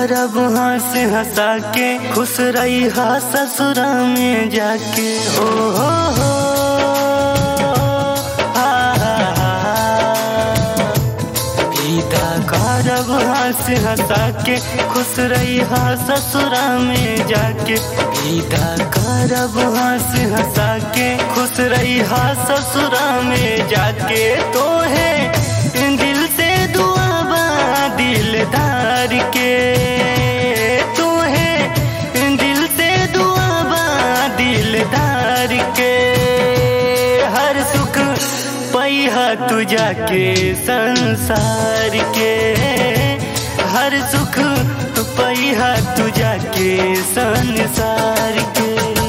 करब हंस हंसा के खुश रही हा ससुरा में जाके हो हो हो हा, हा, हा। विदा करब हंस हंसा के खुश रही हा ससुरा में जाके विदा करब हंस हंसा के खुश रही हा ससुरा में जाके तो है दिल से दुआ बा दिलदार के तो है दिल से दुआ बा दिलदार के हर सुख पैहा तू जाके संसार के हर सुख पैहा तू जाके संसार के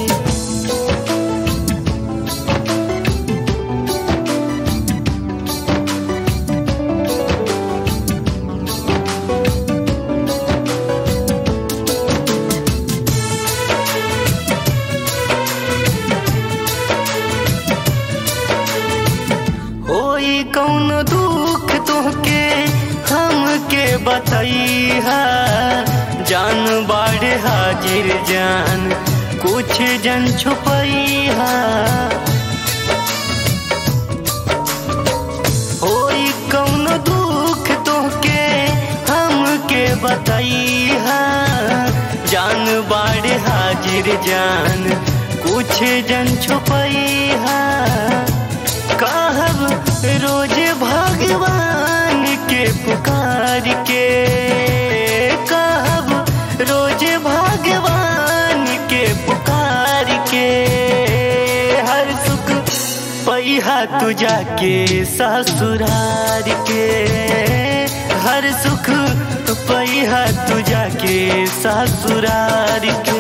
होई कौन दुख तोहके हमके बतैहा जान बाढ़ हाजिर जान कुछ जन छुपैहा होई कौन दुख तोहके हमके बतैहा जान बाढ़ हाजिर जान कुछ जन छुपैहा कहब रोज भगवान के पुकार के कहब रोज भगवान के पुकार के हर सुख पैहा तू जाके ससुरार के हर सुख पैहा तू जाके ससुरार के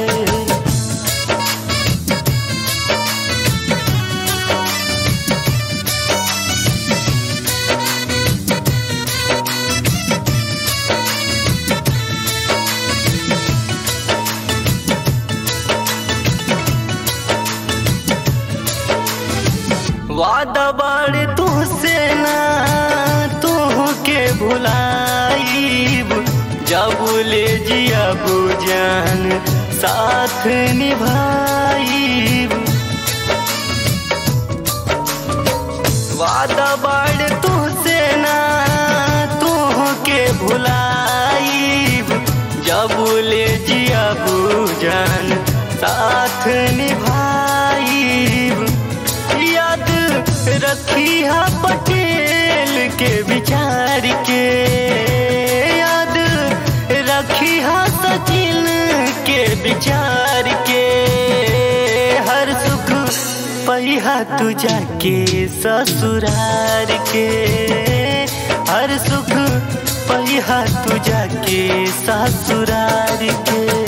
वादा बाड़ तुझसे ना तू के भुलाईब जब ले जिया जान साथ निभाईब वादा बाड़ तुझसे ना तू के भुलाईब जब ले जिया जान साथ निभाईब याद रखी हा पटेल के विचार के याद रखी हा सचिन के विचार के हर सुख पहिया तू जाके ससुरार के हर सुख पहिया तू जाके ससुरार के